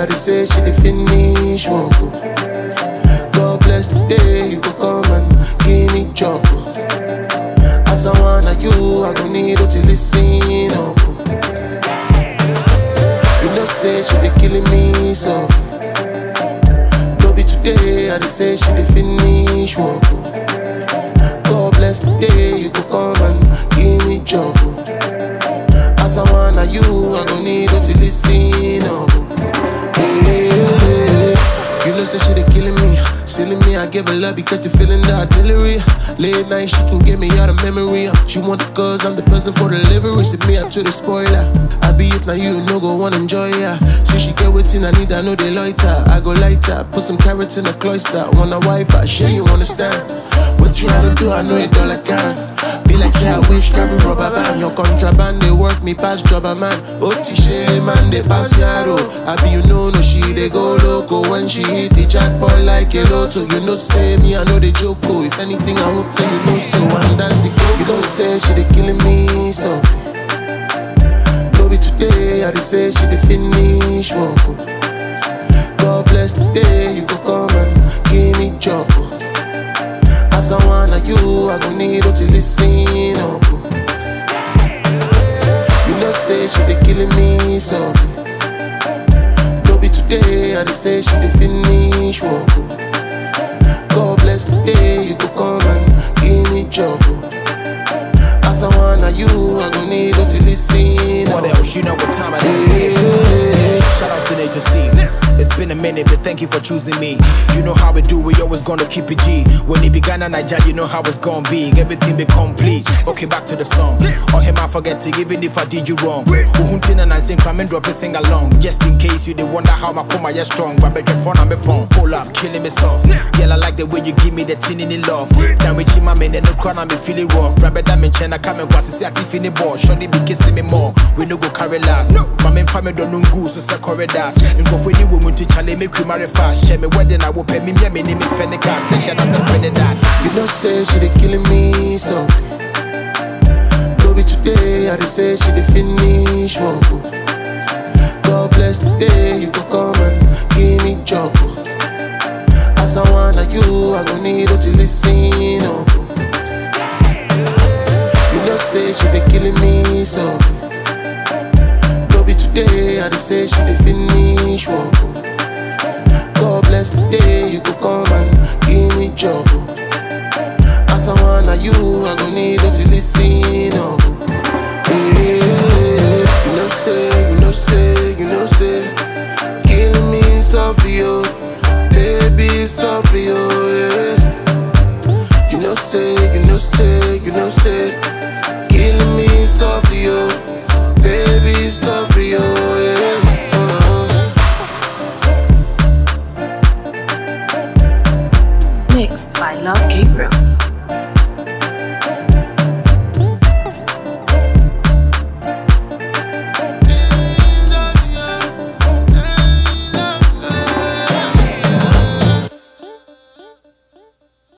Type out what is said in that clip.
I dey say she dey finish work. oh. God bless the day you go come and give me job. oh. As I wanna you, I gon' need you to listen up. oh. You know say she dey killing me soft. No be today, I dey say she dey finish work. oh. God bless the day you go come and give me job. oh. As I wanna you, I gon' need you to listen up. Yeah. You know say she dey killing me, silly me. I give her love because you feeling the artillery. Late night she can get me out of memory. She want the cause I'm the person for delivery. See me up to the spoiler. I be if now you no go wanna enjoy ya. See she get waiting, I need I know they loiter. I go lighter, put some carrots in a cloister. Want a wife, I sure you understand. What you gotta do, I know it all I can. Be like say I wish carry rubber band Your contraband they work me past jobber man Otishe man they pass yaro I be you know no she they go loco When she hit the jackpot like a lotto You know say me I know they joke oh. If anything I hope say you know so And that's the goal You don't say she they killing me so No be today I dey say she dey finish work oh. God bless the day you go come and give me job oh. As I wanna you, I gon' need you to listen up. You know say she dey killing me soft. No be today, I dey say she dey finish work. God bless the day you go come and give me job. As I wanna you, I gon' need you to listen What up. else? You know what time it is. Yeah. Shout out to Nature C. It's been a minute, but thank you for choosing me. You know how we do, we always gonna keep it G. When it began in Nigeria, you know how it's gonna be. Everything be complete. Okay, back to the song. On him, I forget it, even if I did you wrong. Uhuntin and I sing, come and drop it, sing along. Just in case you did wonder how my coma is strong. But bet your phone on my phone. Pull up, killing me soft. Girl, I like the way you give me the tin in the love. Then we chima man, and no crown, I'm feeling rough. Grab it, I'm in China, come and watch, see, I keep in the ball. Shorty be kissing me more. We no go carry last. My main family don't know goose, so say corridors. And go for the woman to challenge me, cream marry fast. Check me wedding, I will pay me, me, my name is Penny Cash. Station, that's a Trinidad. You know say she dey killing me so No be today, I dey say she dey finish work oh. God bless the day you go come and give me job oh. As I wanna you, I gon' need you to listen